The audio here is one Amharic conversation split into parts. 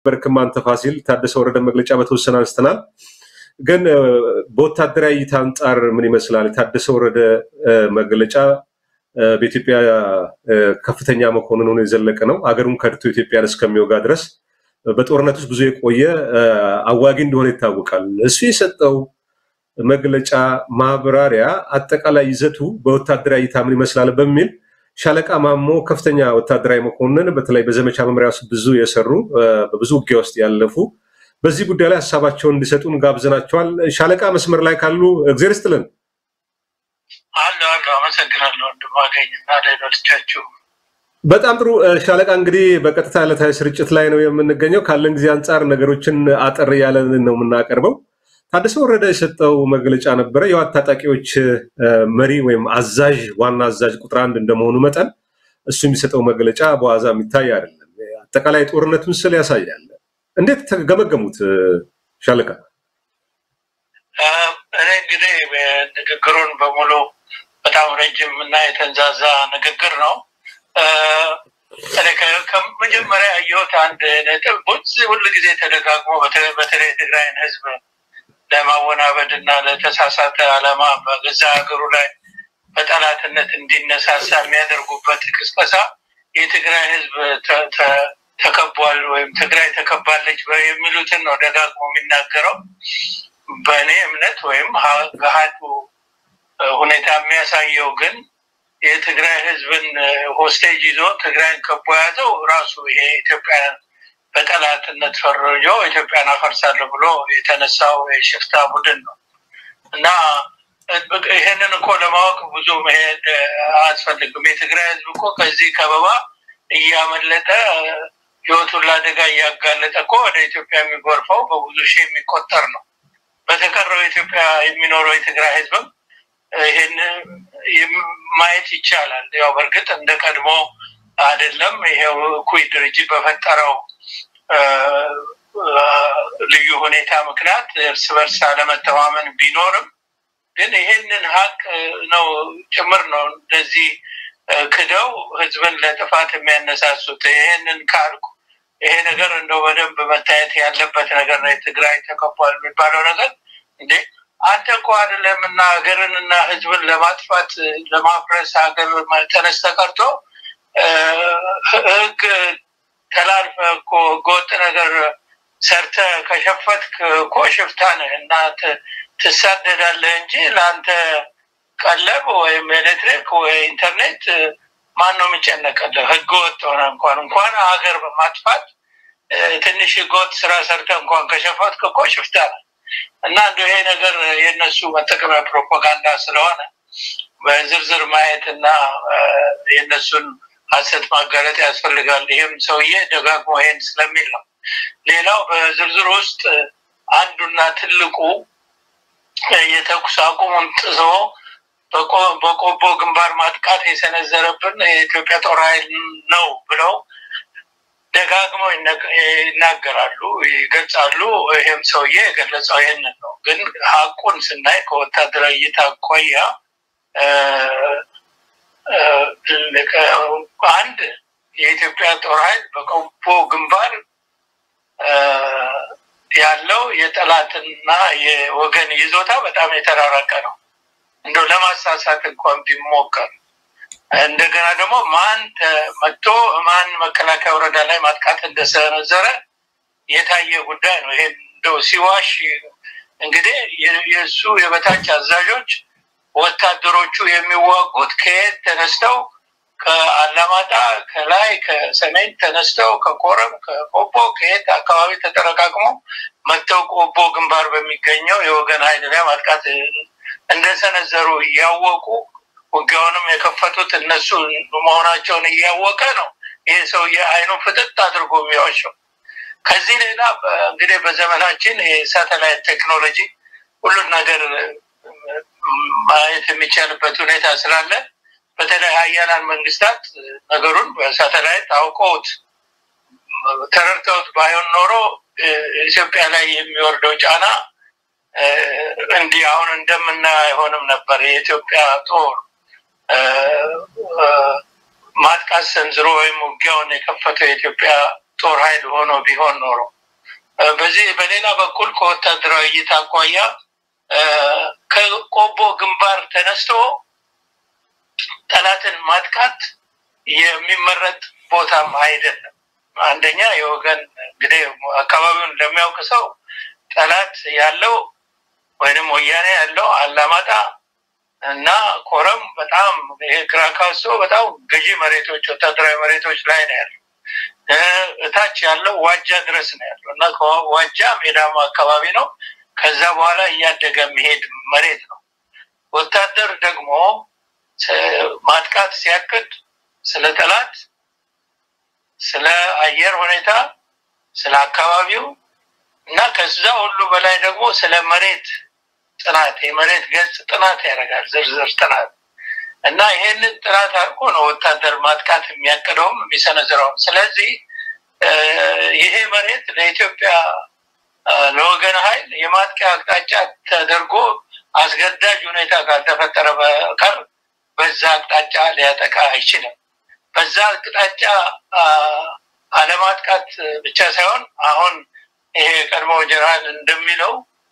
በርክም አንተ ፋሲል ታደሰ ወረደ መግለጫ በተወሰነ አንስተናል። ግን በወታደራዊ እይታ አንጻር ምን ይመስላል? የታደሰ ወረደ መግለጫ በኢትዮጵያ ከፍተኛ መኮንን ሆኖ የዘለቀ ነው። አገሩን ከድቶ ኢትዮጵያን እስከሚወጋ ድረስ በጦርነት ውስጥ ብዙ የቆየ አዋጊ እንደሆነ ይታወቃል። እሱ የሰጠው መግለጫ ማብራሪያ አጠቃላይ ይዘቱ በወታደራዊ እይታ ምን ይመስላል በሚል ሻለቃ ማሞ ከፍተኛ ወታደራዊ መኮንን በተለይ በዘመቻ መምሪያ ውስጥ ብዙ የሰሩ በብዙ ውጊያ ውስጥ ያለፉ በዚህ ጉዳይ ላይ ሀሳባቸውን እንዲሰጡን ጋብዘናቸዋል። ሻለቃ መስመር ላይ ካሉ እግዜር ይስጥልን። አለ አለ አመሰግናለሁ ወንድማገኝ እና ሌሎቻችሁ በጣም ጥሩ ሻለቃ፣ እንግዲህ በቀጥታ ዕለታዊ ስርጭት ላይ ነው የምንገኘው። ካለን ጊዜ አንጻር ነገሮችን አጠር ያለን ነው የምናቀርበው። ታደሰ ወረደ የሰጠው መግለጫ ነበረ። የህወሓት ታጣቂዎች መሪ ወይም አዛዥ ዋና አዛዥ ቁጥር አንድ እንደመሆኑ መጠን እሱ የሚሰጠው መግለጫ በዋዛ የሚታይ አይደለም። አጠቃላይ ጦርነቱን ስል ያሳያል። እንዴት ተገመገሙት ሻለቃ? እኔ እንግዲህ ንግግሩን በሙሉ በጣም ረጅም እና የተንዛዛ ንግግር ነው። ከመጀመሪያ ያየሁት አንድ ነጥብ ሁሉ ጊዜ ተደጋግሞ በተለይ የትግራይን ህዝብ ለማወናበድ እና ለተሳሳተ ዓላማ በገዛ ሀገሩ ላይ በጠላትነት እንዲነሳሳ የሚያደርጉበት ቅስቀሳ የትግራይ ህዝብ ተከቧል ወይም ትግራይ ተከባለች የሚሉትን ነው ደጋግሞ የሚናገረው። በእኔ እምነት ወይም ገሃዱ ሁኔታ የሚያሳየው ግን የትግራይ ህዝብን ሆስቴጅ ይዞ ትግራይን ከቦ ያዘው ራሱ ይሄ ኢትዮጵያን በጠላትነት ፈርጆ ኢትዮጵያን አፈርሳለሁ ብሎ የተነሳው የሽፍታ ቡድን ነው እና ይሄንን እኮ ለማወቅ ብዙ መሄድ አያስፈልግም። የትግራይ ህዝብ እኮ ከዚህ ከበባ እያመለጠ ህይወቱን ለአደጋ እያጋለጠ እኮ ወደ ኢትዮጵያ የሚጎርፈው በብዙ ሺህ የሚቆጠር ነው። በተቀረው ኢትዮጵያ የሚኖረው የትግራይ ህዝብም ይህን ማየት ይቻላል። ያው በእርግጥ እንደ ቀድሞ አይደለም። ይሄው እኩይ ድርጅት በፈጠረው ልዩ ሁኔታ ምክንያት እርስ በርስ አለመተማመን ቢኖርም ግን ይሄንን ሀቅ ነው ጭምር ነው እንደዚህ ክደው ህዝብን ለጥፋት የሚያነሳሱት። ይሄንን ካልኩ ይሄ ነገር እንደው በደንብ መታየት ያለበት ነገር ነው። የትግራይ ተከቧል የሚባለው ነገር እንዴ አንተ እኮ አይደለም እና ሀገርንና ህዝብን ለማጥፋት ለማፍረስ ሀገር ተነስተ ቀርቶ ህግ ተላልፈ እኮ ህገወጥ ነገር ሰርተ ከሸፈትክ እኮ ሽፍታ ነህ እና ትሳደዳለህ እንጂ ለአንተ ቀለብ ወይም ኤሌክትሪክ ወይ ኢንተርኔት ማን ነው የሚጨነቅልህ? ህገወጥ ሆነ እንኳን እንኳን ሀገር በማጥፋት ትንሽ ህገወጥ ስራ ሰርተ እንኳን ከሸፈትክ እኮ ሽፍታ ነህ። እና እንደ ይሄ ነገር የእነሱ መጠቀሚያ ፕሮፓጋንዳ ስለሆነ በዝርዝር ማየት እና የእነሱን ሀሰት ማጋለጥ ያስፈልጋል። ይህም ሰውዬ ደጋግሞ ይሄን ስለሚል ነው። ሌላው በዝርዝር ውስጥ አንዱና ትልቁ የተኩስ አቁሙን ጥሶ በቆቦ ግንባር ማጥቃት የሰነዘረብን የኢትዮጵያ ጦር ኃይል ነው ብለው ደጋግመው ይናገራሉ፣ ይገልጻሉ። ይህም ሰውዬ የገለጸው ይህንን ነው። ግን ሀቁን ስናይ ከወታደራዊ እይታ አኳያ አንድ የኢትዮጵያ ጦር ኃይል በቆቦ ግንባር ያለው የጠላትና የወገን ይዞታ በጣም የተራራቀ ነው። እንደው ለማሳሳት እንኳን ቢሞከር እንደገና ደግሞ ማን መጥቶ ማን መከላከያ ወረዳ ላይ ማጥቃት እንደሰነዘረ የታየ ጉዳይ ነው። ይሄ እንደው ሲዋሽ እንግዲህ የእሱ የበታች አዛዦች ወታደሮቹ የሚዋጉት ከየት ተነስተው ከአላማጣ ከላይ ከሰሜን ተነስተው ከኮረም ከቆቦ ከየት አካባቢ ተጠረቃቅሞ መጥተው ቆቦ ግንባር በሚገኘው የወገን ኃይል ላይ ማጥቃት እንደሰነዘሩ እያወቁ ውጊያውንም የከፈቱት እነሱ መሆናቸውን እያወቀ ነው ይህ ሰውዬ አይኑን ፍጥጥ አድርጎ የሚዋሸው። ከዚህ ሌላ እንግዲህ በዘመናችን የሳተላይት ቴክኖሎጂ ሁሉን ነገር ማየት የሚቻልበት ሁኔታ ስላለ በተለይ ሀያላን መንግስታት ነገሩን በሳተላይት አውቀውት ተረድተውት ባይሆን ኖሮ ኢትዮጵያ ላይ የሚወርደው ጫና እንዲህ አሁን እንደምናየው አይሆንም ነበር። የኢትዮጵያ ጦር ማጥቃት ሰንዝሮ ወይም ውጊያውን የከፈተው የኢትዮጵያ ጦር ኃይል ሆኖ ቢሆን ኖሮ በዚህ በሌላ በኩል ከወታደራዊ እይታ አኳያ ከቆቦ ግንባር ተነስቶ ጠላትን ማጥቃት የሚመረጥ ቦታም አይደለም። አንደኛ የወገን እንግዲህ አካባቢውን ለሚያውቅ ሰው ጠላት ያለው ወይንም ወያኔ ያለው አላማጣ እና ኮረም በጣም ይሄ ክራካሶ በጣም ገዢ መሬቶች ወታደራዊ መሬቶች ላይ ነው ያለው። እታች ያለው ዋጃ ድረስ ነው ያለው እና ዋጃ ሜዳማ አካባቢ ነው። ከዛ በኋላ እያደገ የሚሄድ መሬት ነው። ወታደር ደግሞ ማጥቃት ሲያቅድ ስለ ጠላት፣ ስለ አየር ሁኔታ፣ ስለ አካባቢው እና ከዛ ሁሉ በላይ ደግሞ ስለ መሬት ጥናት የመሬት ገጽ ጥናት ያደርጋል። ዝርዝር ጥናት እና ይሄንን ጥናት አድርጎ ነው ወታደር ማጥቃት የሚያቅደውም የሚሰነዝረውም። ስለዚህ ይሄ መሬት ለኢትዮጵያ ለወገን ኃይል የማጥቂያ አቅጣጫ ተደርጎ አስገዳጅ ሁኔታ ካልተፈጠረ በቀር በዛ አቅጣጫ ሊያጠቃ አይችልም። በዛ አቅጣጫ አለማጥቃት ብቻ ሳይሆን አሁን ይሄ ቀድሞ ጀነራል እንደሚለው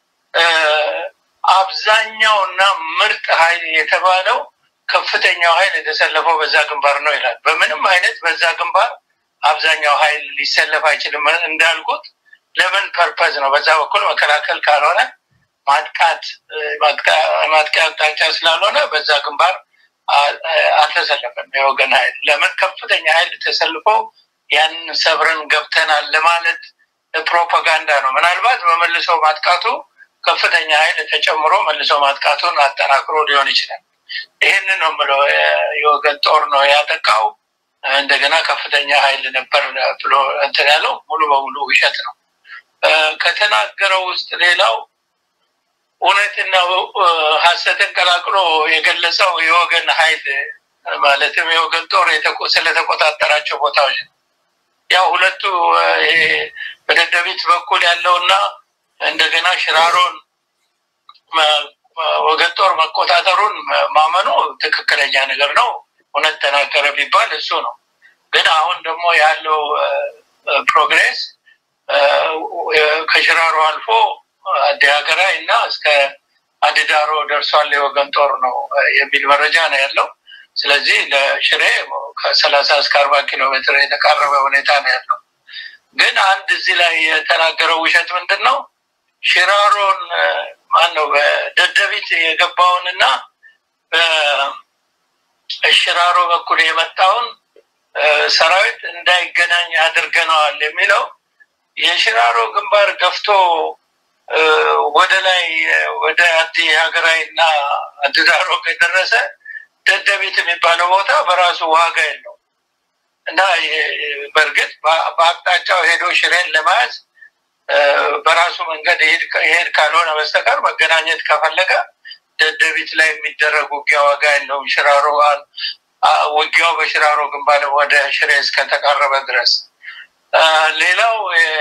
አብዛኛው እና ምርጥ ኃይል የተባለው ከፍተኛው ኃይል የተሰለፈው በዛ ግንባር ነው ይላል። በምንም አይነት በዛ ግንባር አብዛኛው ኃይል ሊሰለፍ አይችልም። እንዳልኩት ለምን ፐርፐዝ ነው? በዛ በኩል መከላከል ካልሆነ ማጥቃት ማጥቂያ አቅጣጫ ስላልሆነ በዛ ግንባር አልተሰለፈም የወገን ኃይል። ለምን ከፍተኛ ኃይል ተሰልፎ ያንን ሰብረን ገብተናል ለማለት ፕሮፓጋንዳ ነው። ምናልባት በመልሶ ማጥቃቱ ከፍተኛ ኃይል ተጨምሮ መልሶ ማጥቃቱን አጠናክሮ ሊሆን ይችላል። ይህንን ነው የምለው። የወገን ጦር ነው ያጠቃው፣ እንደገና ከፍተኛ ኃይል ነበር ብሎ እንትን ያለው ሙሉ በሙሉ ውሸት ነው። ከተናገረው ውስጥ ሌላው እውነትና ሀሰትን ቀላቅሎ የገለጸው የወገን ኃይል ማለትም የወገን ጦር ስለተቆጣጠራቸው ቦታዎች ነው። ያው ሁለቱ በደደቢት በኩል ያለውና እንደገና ሽራሮን ወገን ጦር መቆጣጠሩን ማመኑ ትክክለኛ ነገር ነው። እውነት ተናገረ ቢባል እሱ ነው። ግን አሁን ደግሞ ያለው ፕሮግሬስ ከሽራሮ አልፎ አዲ ሀገራይ እና እስከ አድዳሮ ደርሷል የወገን ጦር ነው የሚል መረጃ ነው ያለው። ስለዚህ ለሽሬ ከሰላሳ እስከ አርባ ኪሎ ሜትር የተቃረበ ሁኔታ ነው ያለው። ግን አንድ እዚህ ላይ የተናገረው ውሸት ምንድን ነው? ሽራሮን ማን ነው በደደቢት የገባውን እና በሽራሮ በኩል የመጣውን ሰራዊት እንዳይገናኝ አድርገነዋል የሚለው የሽራሮ ግንባር ገፍቶ ወደ ላይ ወደ አዲ ሀገራዊ እና አድዳሮ ከደረሰ ደደቢት የሚባለው ቦታ በራሱ ዋጋ የለው እና በእርግጥ በአቅጣጫው ሄዶ ሽሬን ለመያዝ በራሱ መንገድ ይሄድ ካልሆነ በስተቀር መገናኘት ከፈለገ ደደቢት ላይ የሚደረግ ውጊያ ዋጋ የለውም። ሽራሮ ውጊያው በሽራሮ ግንባር ወደ ሽሬ እስከተቃረበ ድረስ። ሌላው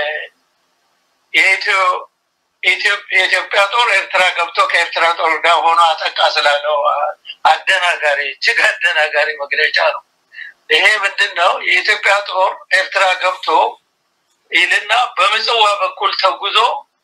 የኢትዮጵያ ጦር ኤርትራ ገብቶ ከኤርትራ ጦር ጋር ሆኖ አጠቃ ስላለው አደናጋሪ እጅግ አደናጋሪ መግለጫ ነው። ይሄ ምንድን ነው? የኢትዮጵያ ጦር ኤርትራ ገብቶ ይልና በምጽዋ በኩል ተጉዞ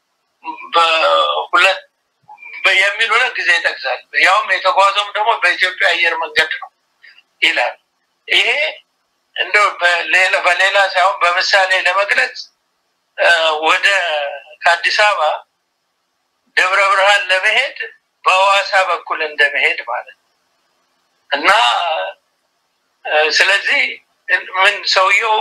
በሁለት የሚል ሁለት ጊዜ ይጠቅሳል። ያውም የተጓዘውም ደግሞ በኢትዮጵያ አየር መንገድ ነው ይላል። ይሄ እንደው በሌላ ሳይሆን በምሳሌ ለመግለጽ ወደ ከአዲስ አበባ ደብረ ብርሃን ለመሄድ በሐዋሳ በኩል እንደመሄድ ማለት ነው እና ስለዚህ ምን ሰውየው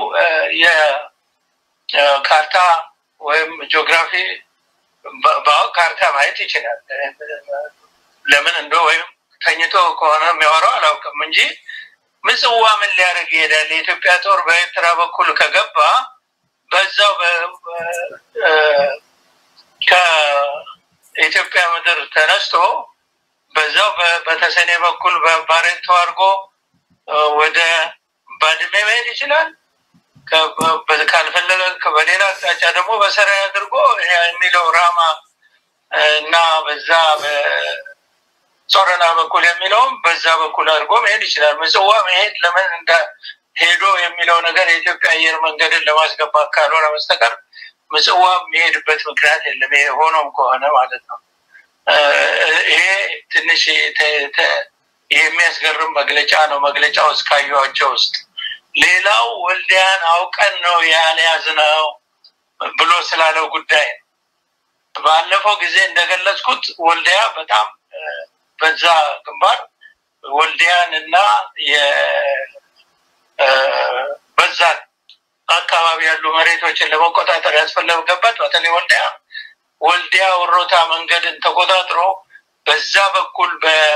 የካርታ ወይም ጂኦግራፊ በአሁን ካርታ ማየት ይችላል። ለምን እንደ ወይም ተኝቶ ከሆነ የሚያወራው አላውቅም እንጂ ምጽዋ ምን ሊያደርግ ይሄዳል? የኢትዮጵያ ጦር በኤርትራ በኩል ከገባ በዛው ከኢትዮጵያ ምድር ተነስቶ በዛው በተሰኔ በኩል በባሬንቶ አድርጎ ወደ ባድሜ መሄድ ይችላል። ካልፈለገ በሌላ አቅጣጫ ደግሞ በሰራይ አድርጎ የሚለው ራማ እና በዛ በጾረና በኩል የሚለውም በዛ በኩል አድርጎ መሄድ ይችላል። ምጽዋ መሄድ ለምን እንደ ሄዶ የሚለው ነገር የኢትዮጵያ አየር መንገድን ለማስገባት ካልሆነ በስተቀር ምጽዋ የሚሄድበት ምክንያት የለም። ይሄ ሆኖም ከሆነ ማለት ነው። ይሄ ትንሽ የሚያስገርም መግለጫ ነው። መግለጫው እስካየኋቸው ውስጥ ሌላው ወልዲያን አውቀን ነው ያልያዝነው ብሎ ስላለው ጉዳይ ነው። ባለፈው ጊዜ እንደገለጽኩት ወልዲያ በጣም በዛ ግንባር ወልዲያን እና በዛን አካባቢ ያሉ መሬቶችን ለመቆጣጠር ያስፈለገበት በተለይ ወልዲያ ወልዲያ ወሮታ መንገድን ተቆጣጥሮ በዛ በኩል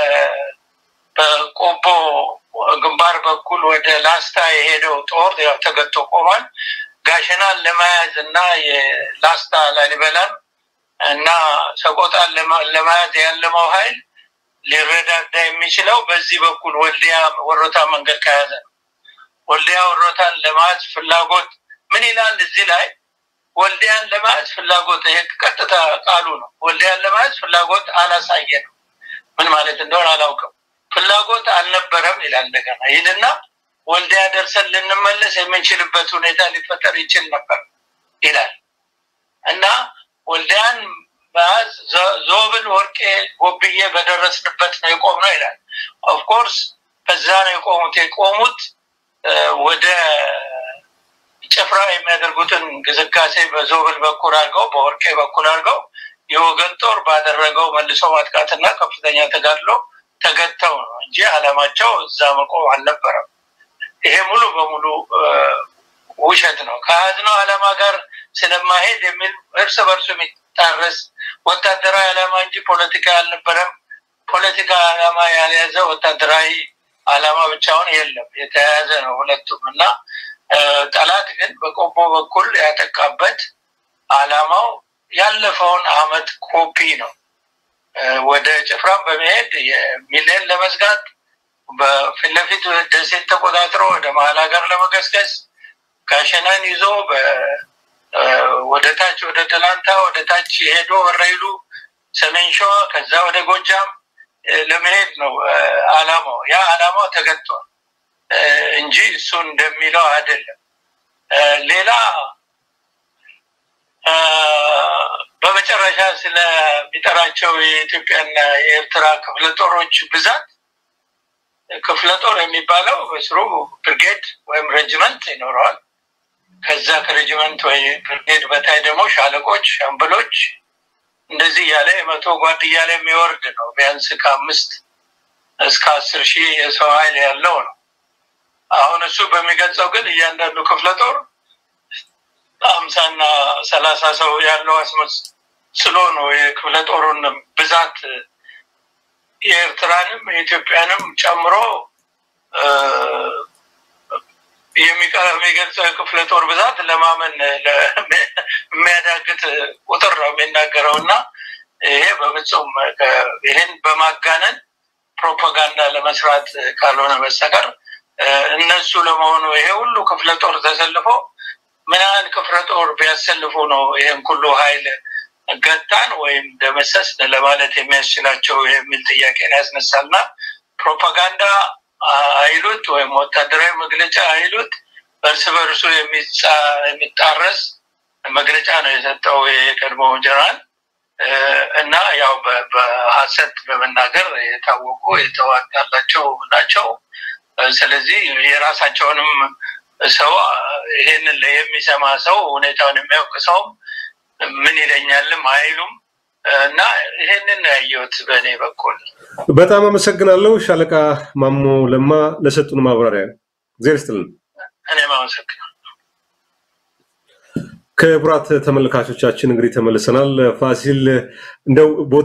በቆቦ ግንባር በኩል ወደ ላስታ የሄደው ጦር ያው ተገቶ ቆሟል። ጋሸናን ለመያዝ እና የላስታ ላሊበላን እና ሰቆጣን ለመያዝ ያለመው ኃይል ሊረዳዳ የሚችለው በዚህ በኩል ወልዲያ ወሮታ መንገድ ከያዘ ነው። ወልዲያ ወሮታን ለመያዝ ፍላጎት ምን ይላል እዚህ ላይ ወልዲያን ለመያዝ ፍላጎት ይሄ ቀጥታ ቃሉ ነው። ወልዲያን ለመያዝ ፍላጎት አላሳየንም። ምን ማለት እንደሆነ አላውቅም። ፍላጎት አልነበረም ይላል እንደገና ይልና ወልዲያ ደርሰን ልንመለስ የምንችልበት ሁኔታ ሊፈጠር ይችል ነበር ይላል እና ወልዲያን መያዝ ዞብል፣ ወርቄ፣ ጎብዬ በደረስንበት ነው የቆምነው ይላል። ኦፍኮርስ በዛ ነው የቆሙት የቆሙት ወደ ጭፍራ የሚያደርጉትን እንቅስቃሴ በዞብል በኩል አድርገው በወርቄ በኩል አድርገው የወገን ጦር ባደረገው መልሶ ማጥቃትና ከፍተኛ ተጋድሎ ተገተው ነው እንጂ አላማቸው እዛ መቆም አልነበረም። ይሄ ሙሉ በሙሉ ውሸት ነው። ከያዝነው ዓላማ ጋር ስለማሄድ የሚል እርስ በርሱ የሚጣረስ ወታደራዊ ዓላማ እንጂ ፖለቲካ አልነበረም። ፖለቲካ ዓላማ ያልያዘ ወታደራዊ ዓላማ ብቻውን የለም፣ የተያያዘ ነው ሁለቱም እና ጠላት ግን በቆቦ በኩል ያጠቃበት ዓላማው ያለፈውን አመት ኮፒ ነው። ወደ ጭፍራም በመሄድ የሚሌን ለመዝጋት በፊት ለፊት ደሴት ተቆጣጥሮ ወደ መሀል ሀገር ለመገስገስ ጋሸናን ይዞ ወደ ታች ወደ ደላንታ ወደ ታች ሄዶ ወረይሉ፣ ሰሜን ሸዋ ከዛ ወደ ጎጃም ለመሄድ ነው አላማው። ያ አላማው ተገጥቷል እንጂ እሱ እንደሚለው አይደለም። ሌላ በመጨረሻ ስለሚጠራቸው የኢትዮጵያና የኤርትራ ክፍለ ጦሮች ብዛት ክፍለ ጦር የሚባለው በስሩ ብርጌድ ወይም ሬጅመንት ይኖረዋል። ከዛ ከሬጅመንት ወይ ብርጌድ በታይ ደግሞ ሻለቆች፣ ሻምበሎች እንደዚህ እያለ የመቶ ጓድ እያለ የሚወርድ ነው። ቢያንስ ከአምስት እስከ አስር ሺህ የሰው ኃይል ያለው ነው። አሁን እሱ በሚገልጸው ግን እያንዳንዱ ክፍለ ጦር ሀምሳና ሰላሳ ሰው ያለው አስመስሎ ነው የክፍለ ጦሩን ብዛት የኤርትራንም የኢትዮጵያንም ጨምሮ የሚገልጸው የክፍለ ጦር ብዛት ለማመን የሚያዳግት ቁጥር ነው የሚናገረው እና ይሄ በፍጹም ይህን በማጋነን ፕሮፓጋንዳ ለመስራት ካልሆነ በስተቀር እነሱ ለመሆኑ ይሄ ሁሉ ክፍለ ጦር ተሰልፎ ምን ያህል ክፍለ ጦር ቢያሰልፉ ነው ይህን ሁሉ ኃይል ገታን ወይም ደመሰስ ለማለት የሚያስችላቸው የሚል ጥያቄን ያስነሳልና ፕሮፓጋንዳ አይሉት ወይም ወታደራዊ መግለጫ አይሉት እርስ በርሱ የሚጣረስ መግለጫ ነው የሰጠው የቀድሞ ጀነራል እና ያው በሀሰት በመናገር የታወቁ የተዋጋላቸው ናቸው። ስለዚህ የራሳቸውንም ሰው ይሄንን የሚሰማ ሰው ሁኔታውን የሚያውቅ ሰውም ምን ይለኛልም አይሉም እና ይሄንን ያየሁት በእኔ በኩል። በጣም አመሰግናለሁ ሻለቃ ማሞ ለማ ለሰጡን ማብራሪያ እግዚአብሔር ይስጥልን። እኔም አመሰግናለሁ። ክቡራት ተመልካቾቻችን እንግዲህ ተመልሰናል። ፋሲል እንደው